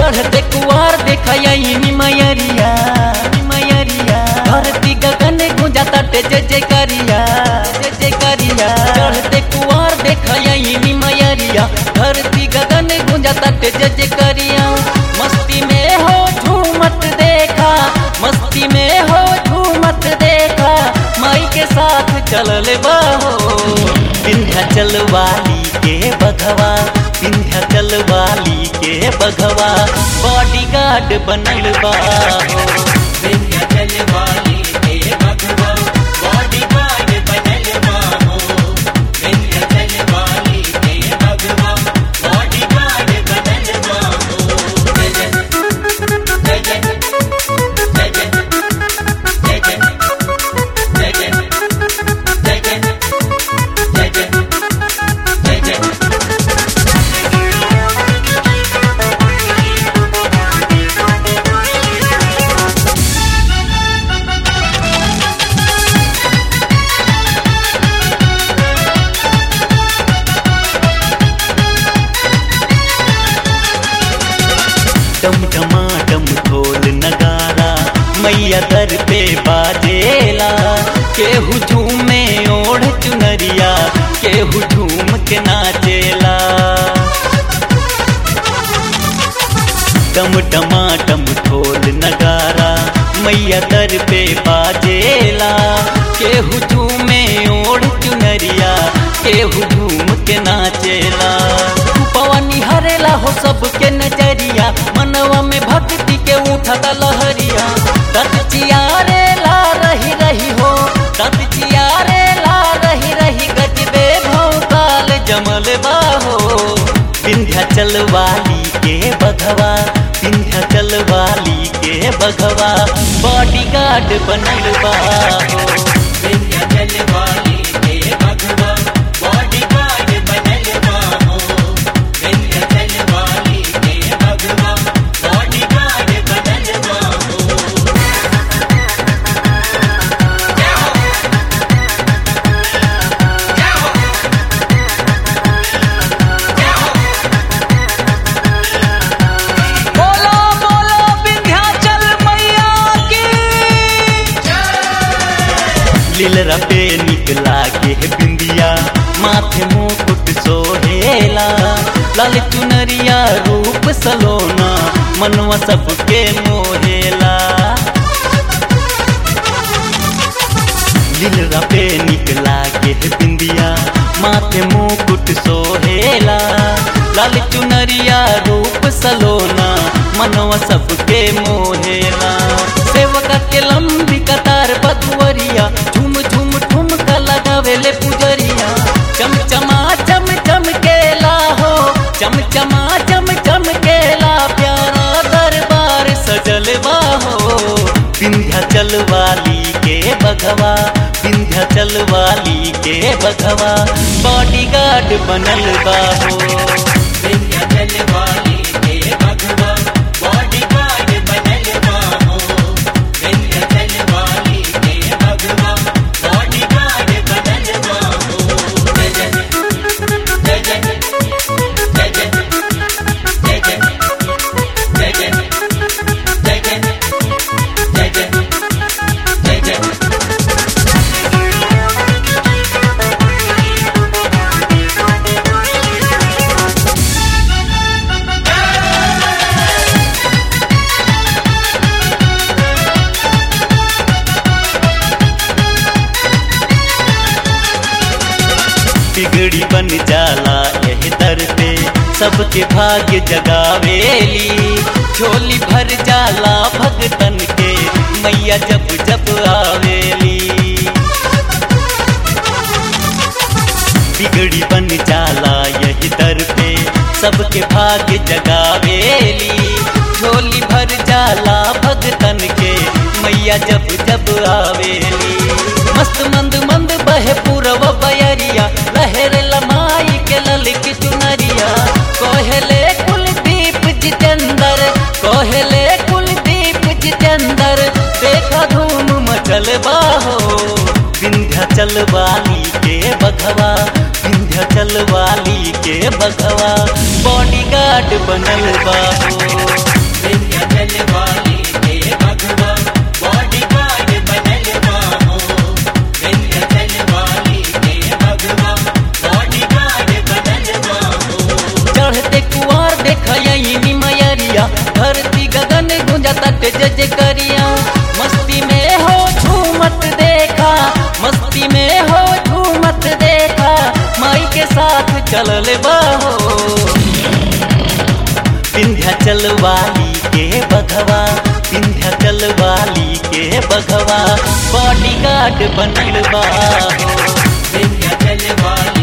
चढ़ते कुआर देखई मयरिया मयरिया धरती गगन गुंजा तटे जय जय करिया जय जय करिया चढ़ते कुआर देखई मयरिया धरती गगन गुंजा तटे जय जय करिया मस्ती में हो झूमत देखा मस्ती में हो झूमत देखा माई के साथ चलल बाहो विंध्याचल वाली के बघवा विंध्याचल वाली के बघवा बॉडीगार्ड बनल बाहो विंध्याचल वाली के भगवा बॉडीगार्ड बनल बाहो विंध्याचल वाली के भगवा बॉडीगार्ड बनल बाहो जय जय जय जय जय जय जय जय जय जय जय जय जय जय जय डम डमाडम ढोल नगारा मैया दर पे बाजेला केहू झूमे ओढ़ चुनरिया केहू झूम के नाचेला डम डमाडम ढोल नगारा मैया दर पे बाजेला केहू झूमे ओढ़ चुनरिया केहू झूम के नाचेला पवनी हरेला हो सबके नजरिया मनवा में भक्ति के उठता लहरिया दत चियारे ला रही रही हो दत चियारे ला रही रही गजबे भौकाल जमल बाहो विंध्याचल वाली के बघवा विंध्याचल वाली के बघवा बॉडीगार्ड बनल बाहो विंध्याचल वाली के भगवा बॉडीगार्ड बनल बाहो विंध्याचल वाली के भगवा बॉडीगार्ड बनल बाहो जय हो जय हो जय हो बोलो बोलो विंध्याचल मैया की लीलरा पे निकला के बिंदिया माथे मुकुट सोहेला लाल चुनरिया रूप सलोना मनवा सबके मोहेला लीलरा पे निकला के बिंदिया माथे मुकुट सोहेला लाल चुनरिया रूप सलोना मनवा सबके मोहेला सेवका के लंबी कतार बधुवरिया झुम झुम ठुमका लगावेले पुजरिया चमचमा चम चम केला हो चमचमा चम चम केला प्यारा दरबार सजल बाहो विंध्याचल वाली के बघवा विंध्याचल वाली के बघवा बॉडीगार्ड बनल बाहो विंध्याचल वाली के भगवा बॉडीगार्ड बनल बाहो विंध्याचल वाली के भगवा बॉडीगार्ड बनल बाहो जय जय जय जय जय जय जय जय जय जय जय जय जय जय जय बिगड़ी बन जाला यह दर पे सबके भाग्य जगावेली झोली भर जाला भगतन के मैया जब जब आवेली बिगड़ी बन जाला यही दर पे सबके भाग्य जगावेली झोली भर जाला भगतन के मैया जब जब आवेली मस्त मंद मंद बहे पूरब बयरिया लहर लमाई के ललकी चुनरिया कोहले कुलदीप जितेंद्र कोहले कुलदीप जितेंद्र देखा धूम मचल बाहो विंध्याचल वाली के बघवा विंध्याचल वाली के बघवा बॉडीगार्ड बनल बाहो विंध्याचल वाली के बघवा विंध्याचल वाली के बघवा बॉडीगार्ड बनल बा हो विंध्याचल वाली